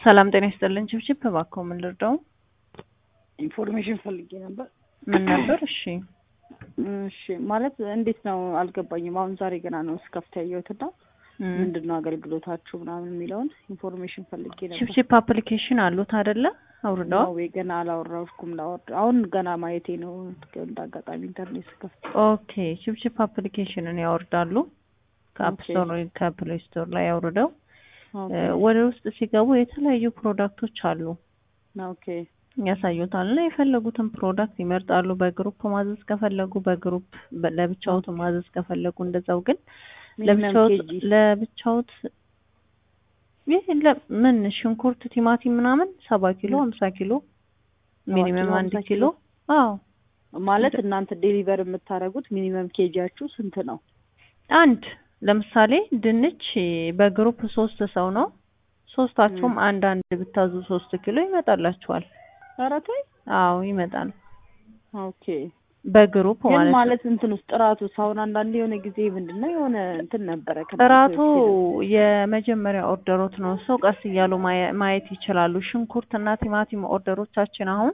ሰላም ጤና ይስጥልን። ችብችብ እባክዎ ምን ልርዳው? ኢንፎርሜሽን ፈልጌ ነበር። ምን ነበር? እሺ እሺ ማለት እንዴት ነው አልገባኝም። አሁን ዛሬ ገና ነው እስከፍት ያየሁትና ምንድን ነው አገልግሎታችሁ ምናምን የሚለውን ኢንፎርሜሽን ፈልጌ ነበር። ችብችብ አፕሊኬሽን አሉት አይደለ? አውርደዋል? ወይ ገና አላወራሁም። ላወርድ አሁን ገና ማየቴ ነው። እንደ አጋጣሚ ኢንተርኔት ስከፍት ኦኬ። ችብችብ አፕሊኬሽንን ያወርዳሉ ከአፕ ኦኬ። ስቶር ወይ ከፕሌይ ስቶር ላይ ያውርደው ኦኬ ወደ ውስጥ ሲገቡ የተለያዩ ፕሮዳክቶች አሉ ኦኬ ያሳዩታል እና የፈለጉትን ፕሮዳክት ይመርጣሉ። በግሩፕ ማዘዝ ከፈለጉ በግሩፕ በ- ለብቻዎት ማዘዝ ከፈለጉ እንደዛው። ግን ሚኒመም ለብቻዎት ኬጂ ለብቻዎት ይህ ለ- ምን ሽንኩርት፣ ቲማቲም ምናምን ሰባ ኪሎ ሀምሳ ኪሎ ሚኒመም ኪሎ፣ አንድ 50 ኪሎ ኪሎ። አዎ ማለት እናንተ ዴሊቨር የምታደርጉት ሚኒመም ኬጂያችሁ ስንት ነው? አንድ ለምሳሌ ድንች በግሩፕ ሶስት ሰው ነው። ሶስታችሁም አንድ አንድ ብታዙ ሶስት ኪሎ ይመጣላችኋል። ኧረ ተይ። አዎ ይመጣል። ኦኬ በግሩፕ ግን ማለት ነው። ማለት እንትን ውስጥ ጥራቱ አሁን አንዳንዴ የሆነ ጊዜ ምንድን ነው የሆነ እንትን ነበረ ከእናንተ ጥራቱ ዌብሳይት የመጀመሪያ ኦርደሮት ነው። ሰው ቀስ እያሉ ማየ- ማየት ይችላሉ። ሽንኩርት እና ቲማቲም ኦርደሮቻችን አሁን